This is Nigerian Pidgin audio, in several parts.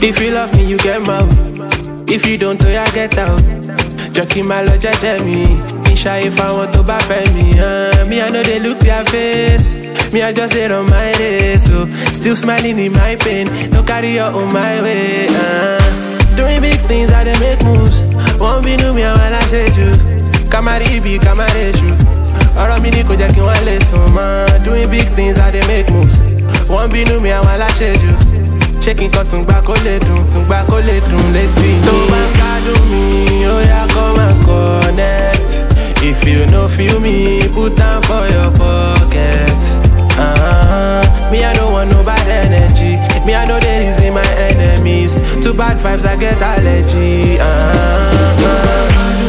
If you love me, you get mouth. If you don't, I get out. Jockey my lodge, tell me. Isha, if I want to back me, uh, me, I know they look their face. Me, I just did on my race. So, still smiling in my pain. No carry your on my way. Uh, doing big things, I they make moves. Won't be new me, I wanna shade you. Kamari be kamari shoe. ọ̀rọ̀ mi ni kò jẹ́ kí wọ́n lè sùn mọ́ doing big things i dey make moves wọ́n bínú mi àwọn aláṣejù ṣé kí n kan tún gbà kó lè dùn tún gbà kó lè dùn létí. tó bá ń gbádùn mi ó yá kó máa connect if you no feel me put am for your pocket. Uh-huh. me i no want no bad energy me i no dey reason my enemies too bad vibes i get allergy. Uh-huh.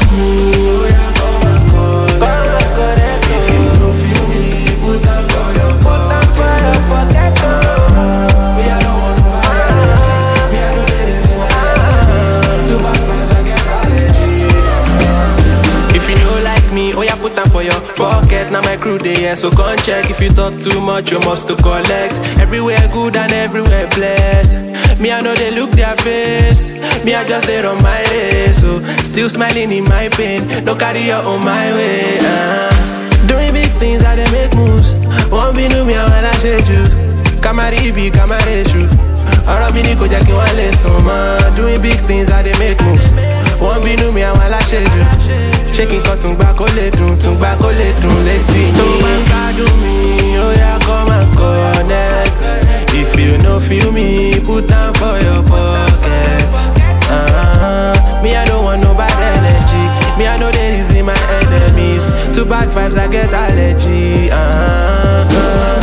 If you no feel me, put am for your pocket. Me, I don't want no bad energy. Me, I know there is in my enemies. Too bad vibes, I get allergy. If you no like me, oh yeah, put am for your pocket. Now my crew dey here, so come check. If you talk too much, you must to collect. Everywhere good and everywhere blessed. Me, I know they look their face. Me, I just there on my race. So still smiling in my pain. No carry your on my way. Uh. Doing big things, I they make moves. Won't be new me, I wanna shade you. Kamari be kamari shoe. ọ̀rọ̀ mi ni kò jẹ́ kí wọ́n lè sùn mọ́ doing big things i dey make moves wọ́n bínú mi àwọn aláṣejù ṣé kí n kan tún gbà kó lè dùn tún gbà kó lè dùn létí mi. tó bá ń gbádùn mi ó yá kó máa connect if you no feel me put am for your pocket. Uh-huh. me i no want no bad energy me i no dey reason my enemies too bad vibes i get allergy. Uh-huh.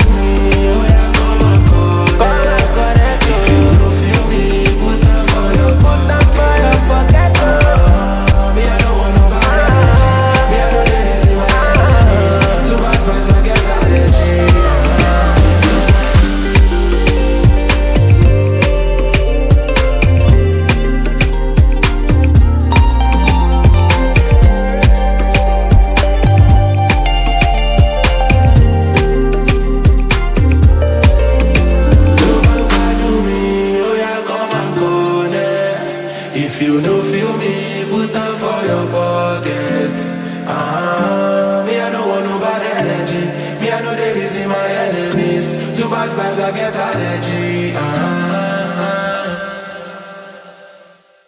If you no feel me, put am for your pocket. Uh, me, I don't want no bad energy. Me, I know there is in my enemies. Too bad vibes, I get allergy. If you no feel me, put am for your pocket. Uh-huh. Me, I don't want no bad energy. Me, I know they reason my enemies. Too bad vibes, I get allergy.